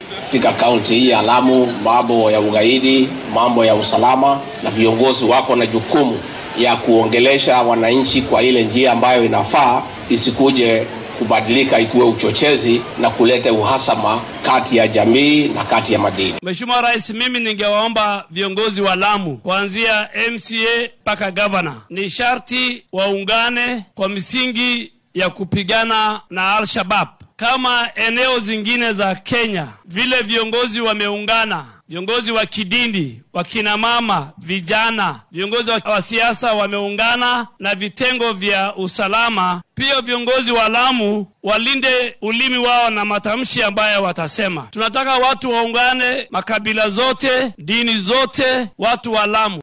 katika kaunti hii ya Lamu, mambo ya ugaidi, mambo ya usalama, na viongozi wako na jukumu ya kuongelesha wananchi kwa ile njia ambayo inafaa, isikuje kubadilika ikuwe uchochezi na kuleta uhasama kati ya jamii na kati ya madini. Mheshimiwa Rais, mimi ningewaomba viongozi wa Lamu kuanzia MCA mpaka gavana, ni sharti waungane kwa misingi ya kupigana na Al-Shabab kama eneo zingine za Kenya vile viongozi wameungana viongozi wa kidini, wakina mama, vijana, viongozi wa siasa wameungana na vitengo vya usalama. Pia viongozi wa Lamu walinde ulimi wao na matamshi ambayo watasema. Tunataka watu waungane, makabila zote, dini zote, watu wa Lamu.